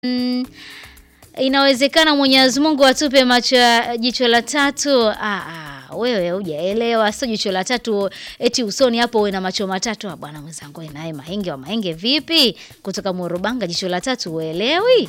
Mm, inawezekana Mwenyezi Mungu atupe macho ya jicho la tatu. Ah, ah, wewe hujaelewa, sio jicho la tatu eti usoni hapo uwe na macho matatu. Ah, bwana mwenzangu, naye mahenge wa mahenge vipi? Kutoka Morobanga, jicho la tatu uelewi?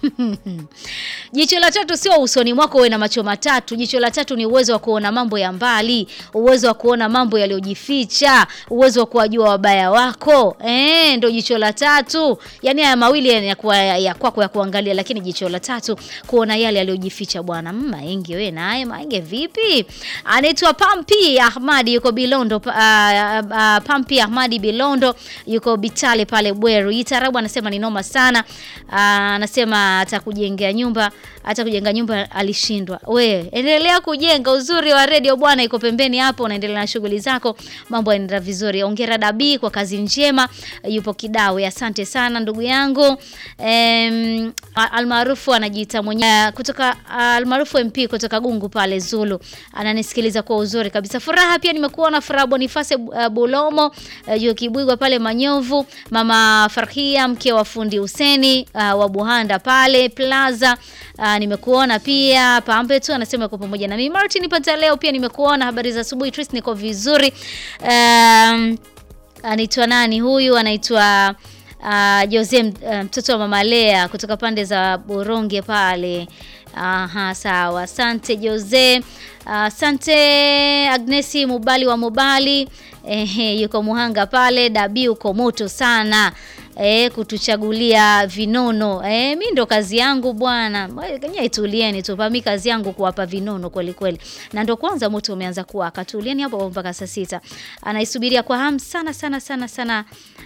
Jicho la tatu sio usoni mwako uwe na macho matatu. Jicho la tatu ni uwezo wa kuona mambo ya mbali, uwezo wa kuona mambo yaliyojificha, uwezo wa kuwajua wabaya wako. Eh, ndio jicho la tatu. Yaani haya mawili ya kwa ya kwako ya kuangalia, lakini jicho la tatu kuona yale yaliyojificha bwana. Mm, Mahenge wewe naye Mahenge vipi? Anaitwa Pampi Ahmadi yuko Bilondo uh, uh, Pampi Ahmadi Bilondo yuko Bitale pale Bweru. Itarabu anasema ni noma sana. Uh, anasema atakujengea nyumba, hata kujenga nyumba alishindwa. We, endelea kujenga. Uzuri wa redio bwana iko pembeni hapo, unaendelea na shughuli zako, mambo yanaenda vizuri. Ongera Dabi kwa kazi njema, yupo Kidawe. Asante sana ndugu yangu. Em, almaarufu anajiita mwenyewe kutoka almaarufu MP kutoka Gungu pale Zulu. Ananisikiliza kwa uzuri kabisa. Furaha pia nimekuona Furaha Boniface uh, Bulomo uh, yuko Kibwigwa pale Manyovu. Mama Farhia mke wa fundi Huseni uh, wa Buhanda pale Plaza. Uh, nimekuona pia Pambe tu anasema yuko pamoja na mimi. Martin pata leo pia nimekuona. Habari za asubuhi Tris, niko vizuri. Um, anaitwa nani huyu? Anaitwa uh, Jose mtoto wa Mama Lea kutoka pande za Boronge pale. Aha, sawa. Asante Jose. Asante Agnesi Mubali wa Mubali. Ehe, yuko Muhanga pale. Dabi uko moto sana. E, kutuchagulia vinono. E, mi ndo kazi yangu bwana. Kenya itulieni tu. Mi kazi yangu kuwapa vinono kweli kweli. Na ndo kwanza moto umeanza kuwaka. Tulieni hapo mpaka saa sita. Anaisubiria kwa hamu sana sana sana sana.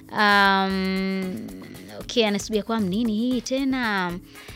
Um, okay, anasubiria kwa hamu nini hii tena?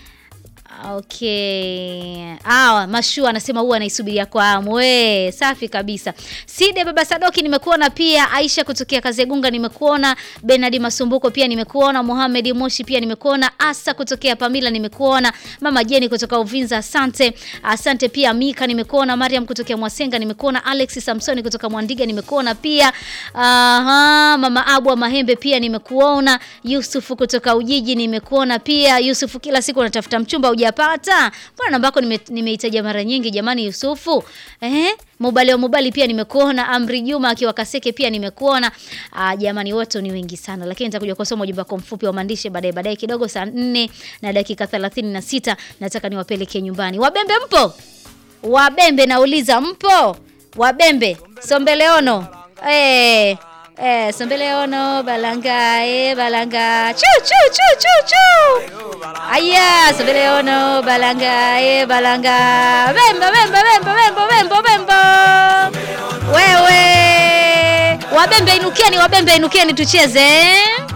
Okay. Ah, Mashua anasema huwa anaisubiria kwa hamu. We, safi kabisa. Side Baba Sadoki nimekuona pia, Aisha kutokea Kazegunga nimekuona, Bernard Masumbuko pia nimekuona, Mohamed Moshi pia nimekuona, Asa kutokea Pamila nimekuona, Mama Jeni kutoka Uvinza asante. Asante pia Mika nimekuona, Mariam kutokea Mwasenga nimekuona, Alex Samsoni kutoka Mwandiga nimekuona pia. Aha, Mama Abu wa Mahembe pia nimekuona, Yusufu kutoka Ujiji nimekuona pia. Yusufu kila siku unatafuta mchumba hujapata. Mbona namba yako nimeitaja mara nyingi jamani Yusufu? Eh? Mobali wa Mobali pia nimekuona, Amri Juma akiwa Kaseke pia nimekuona. Ah, jamani wote ni wengi sana lakini nitakuja kusoma ujumbe wako mfupi wa maandishi baadaye baadaye kidogo saa 4 na dakika 36 nataka niwapeleke nyumbani. Wabembe mpo? Wabembe nauliza mpo? Wabembe Sombeleono. Eh. Eh, Sombeleono balanga eh balanga. Chu chu chu chu chu. Aya, Sombeleono balanga eh balanga. Bemba bemba bemba bemba bemba bemba. Wewe. Wabembe inukeni, wabembe inukeni tucheze.